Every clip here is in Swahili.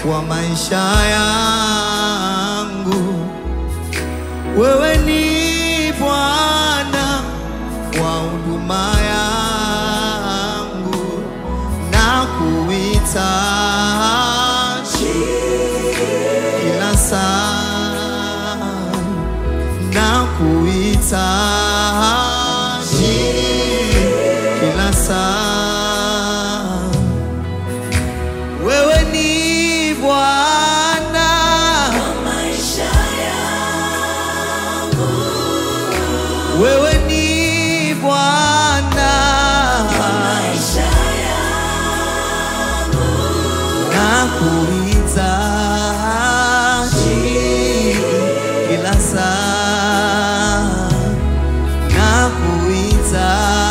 wa maisha yangu. Wewe ni Bwana wa huduma yangu, na kuita kila saa, na kuita kila saa. Wewe ni Bwana wewe ni Bwana na kuita kila saa na kuita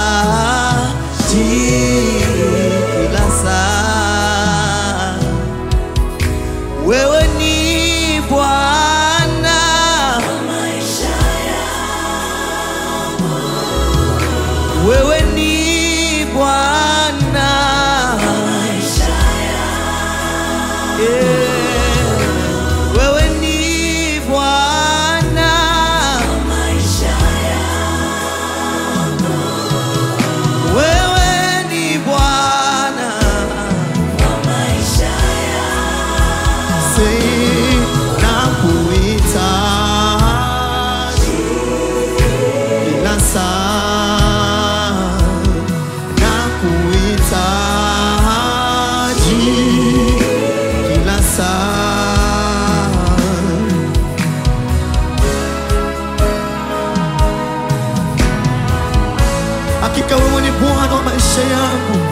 kila saa wewe ni Bwana wewe ni Bwana Yeah. wewe ni Bwana wewe ni Bwana Say, nakuita kila saa, nakuita kila saa. Hakika wewe ni Bwana wa maisha yangu.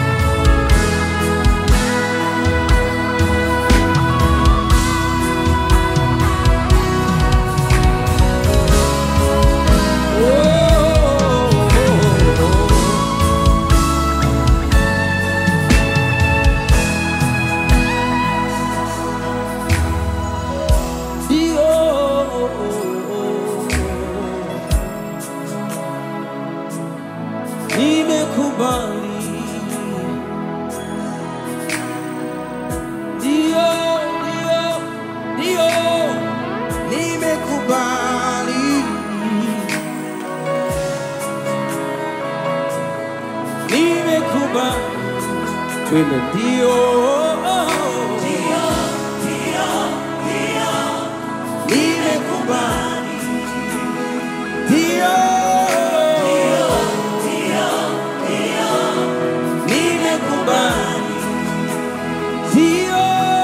Nimekubali, ndio, ndio, ndio, nimekubali, nimekubali, twende, ndio, nimekubali, ndio, nimekubali, ndio,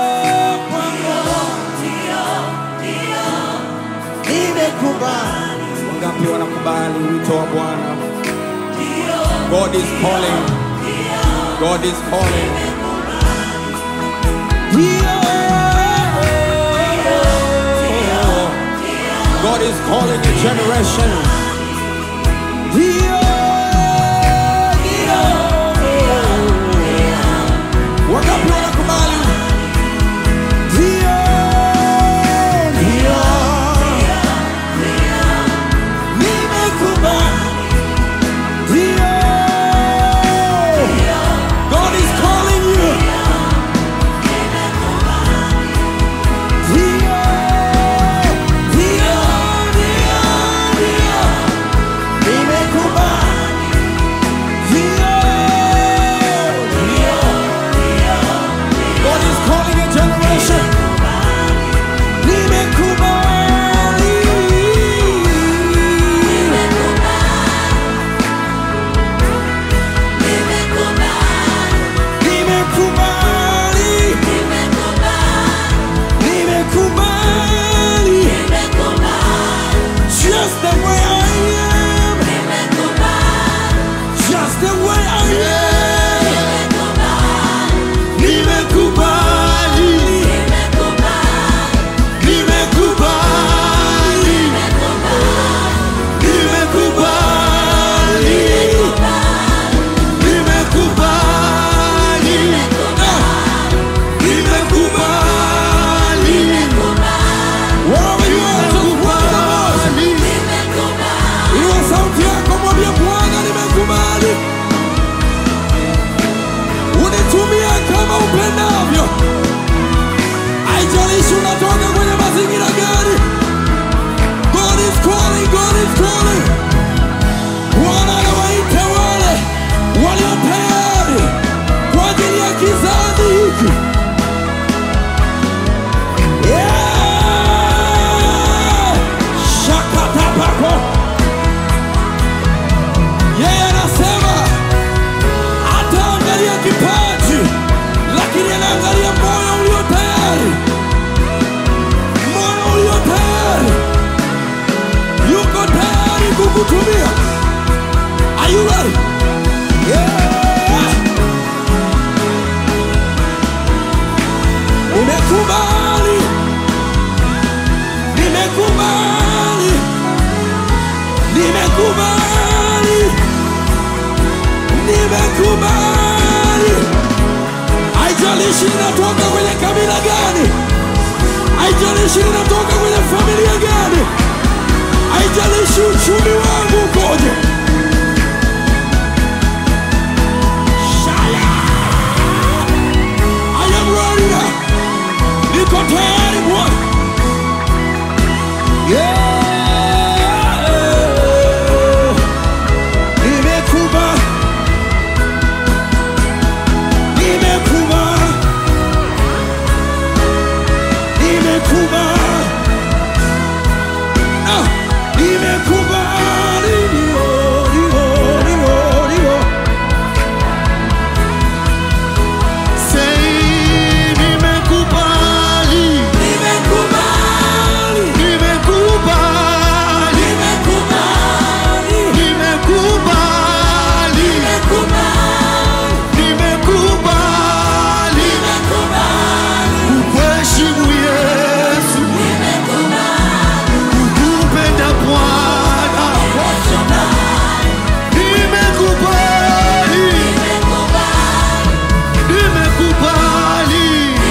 nimekubali. Wangapi wanakubali wito wa Bwana? God is calling. God is calling. Ndio. God is calling a generation. Ndio. Ndio. Wangapi wanakubali? Ndio. Ndio. Nimekubali. Ndio. God is calling you. Ndio. Ndio. Ndio. Ndio. Nimekubali. haijalishi ninatoka kwenye familia gani, haijalishi uchumi wangu ukoje. Shaya! I am ready now. Niko tayari Bwana. Yeah. Nimekubali. Nimekubali. Nimekubali. Ah, nimekubali. Ndio, ndio, ndio, ndio. Say, nimekubali. Nimekubali. Nimekubali. Nimekubali. Nimekubali. Nimekubali. Kukuheshimu Yesu. Kukupenda Bwana. Nimekubali. Nimekubali.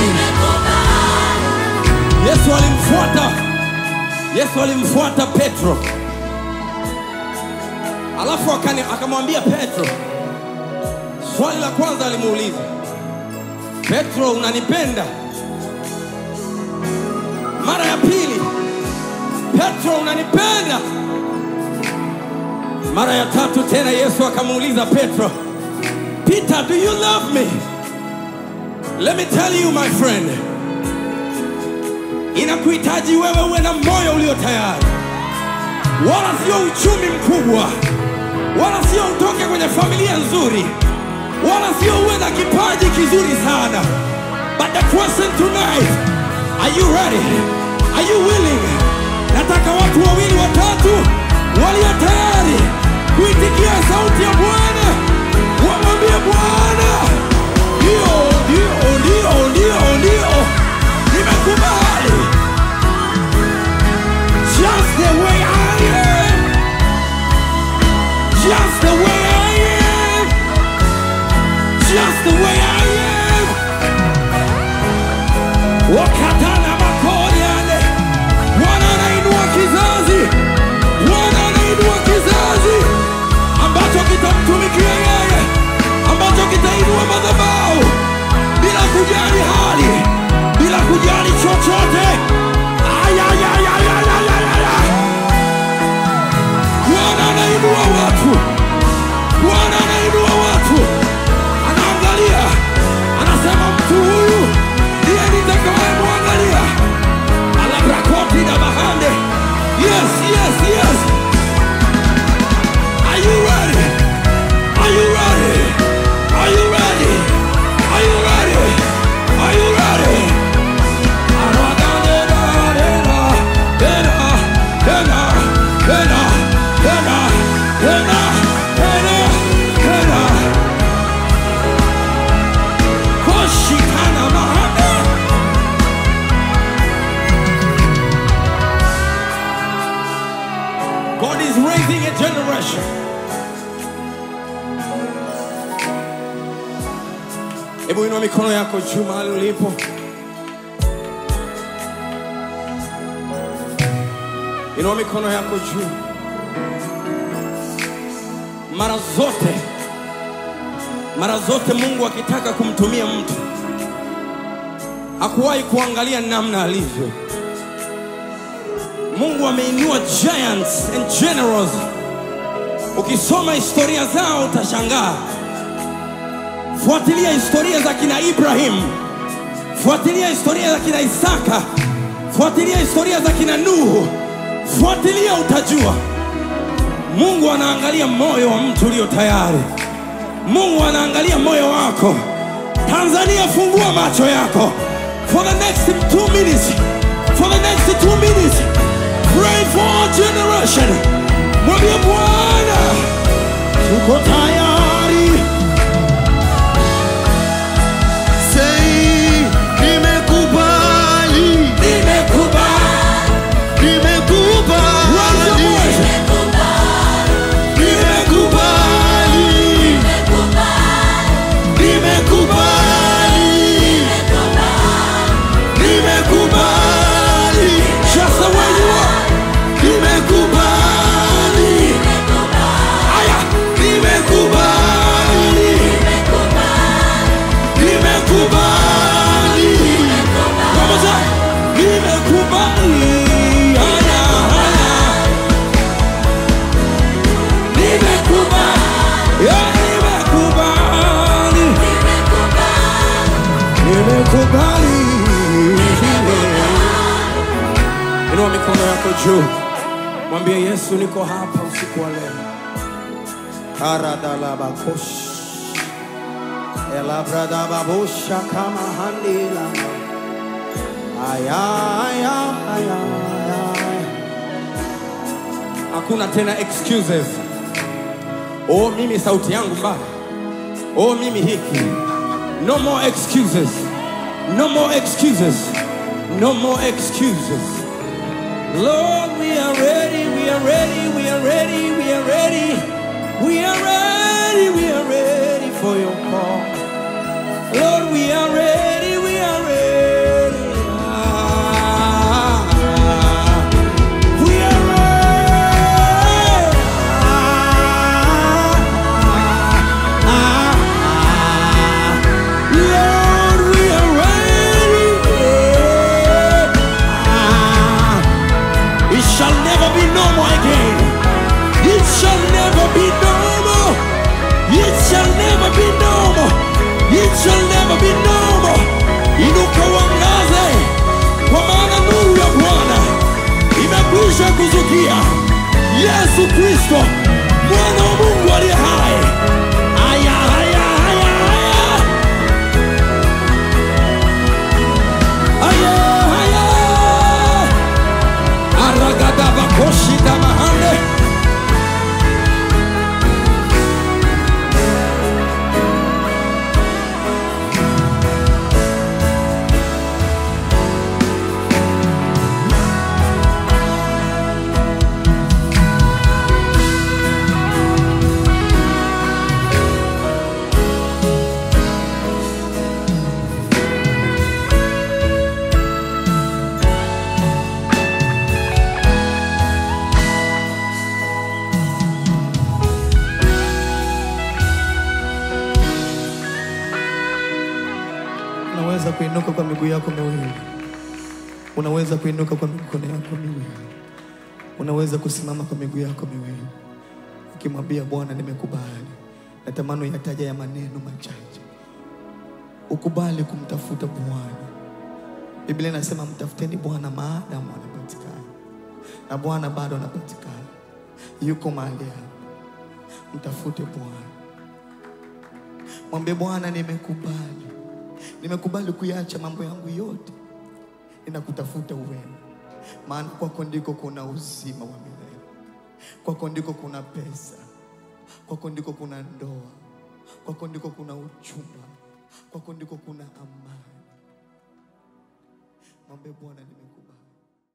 Yesu alimfuata Yesu alimfuata Petro, alafu akani- akamwambia Petro, swali la kwanza alimuuliza Petro, unanipenda? Mara ya pili, Petro, unanipenda? Mara ya tatu tena Yesu akamuuliza Petro, Peter, do you love me? Let me tell you my friend, inakuhitaji wewe uwe na moyo ulio tayari, wala sio uchumi mkubwa, wala sio utoke kwenye familia nzuri, wala sio uwe na kipaji kizuri sana. But the question tonight, are you ready? Are you willing? Nataka watu wawili watatu walio tayari kuitikia sauti ya Bwana, wamwambie Bwana, ndio, ndio, ndio, ndio, ndio, nimekubali just the way I am, just the way I am, just the way I am. Wakatana makori yale, Bwana anainua kizazi, Bwana anainua kizazi ambacho kitamtumikia yeye, ambacho kitainua madhabahu bila kujali hali, bila kujali chochote. Ay, ay, ay, ay, ay, ay, ay, ay, ay. Bwana anainua watu, Bwana anainua watu, anaangalia, anasema mtu huyu ndiye nitakayemwangalia. Alabrakoti na bahande. Yes, yes, yes. Are you ready? Are you ready? Are you ready? Are you ready? Are you ready? God is raising a generation. Hebu inua mikono yako juu mahali ulipo. Inua mikono yako juu. Mara zote, mara zote Mungu akitaka kumtumia mtu hakuwahi kuangalia namna alivyo. Mungu ameinua giants and generals. Ukisoma historia zao utashangaa. Fuatilia historia za kina Ibrahim, fuatilia historia za kina Isaka, fuatilia historia za kina Nuhu, fuatilia utajua. Mungu anaangalia moyo wa mtu ulio tayari. Mungu anaangalia moyo wako. Tanzania, fungua macho yako. For the next two minutes, for the next two minutes, pray for our generation. Mwambie Bwana, tuko tayari. Say, nimekubali. Nimekubali. Nimekubali. Raise your voice. Nimekubali. Nimekubali. Nimekubali. juu, mwambie Yesu, niko hapa usiku wa leo. Karadalabakos. Elabradababosha kama handila. Aya, aya, aya, aya. Hakuna tena excuses. Oh, mimi sauti yangu mbaya. Oh, mimi hiki. No more excuses. No more excuses. No more excuses. Lord, we are ready, we are ready, we are ready, we are ready. We are ready, we are ready for your call. Lord, we are ready, we are ready. Ah, we are ready. Ah, ah, Lord, we are ready. Ah, it shall never be normal again. It shall never be normal. It shall never be normal. It shall never be normal. Inuka uangaze, kwa maana nuru ya Bwana imekwisha kuzukia. Yesu Kristo, mwana wa Mungu aliye hai. Aya, aya, aya, aya. Aya, aya. Aragadavakoshita mahande. Unaweza kuinuka kwa miguu yako miwili. Unaweza kuinuka kwa mikono yako miwili. Unaweza kusimama kwa miguu yako miwili, ukimwambia Bwana, nimekubali. Natamani uyataja ya maneno machache. Ukubali kumtafuta Bwana. Biblia inasema mtafuteni Bwana maadamu anapatikana, na Bwana bado anapatikana, yuko mahali hapa. Mtafute Bwana, mwambie Bwana, nimekubali nimekubali kuyacha mambo yangu yote, ninakutafuta wewe, maana kwako ndiko kuna uzima wa milele, kwako ndiko kuna pesa, kwako ndiko kuna ndoa, kwako ndiko kuna uchumba, kwako ndiko kuna amani. Mwambie Bwana, nimekubali.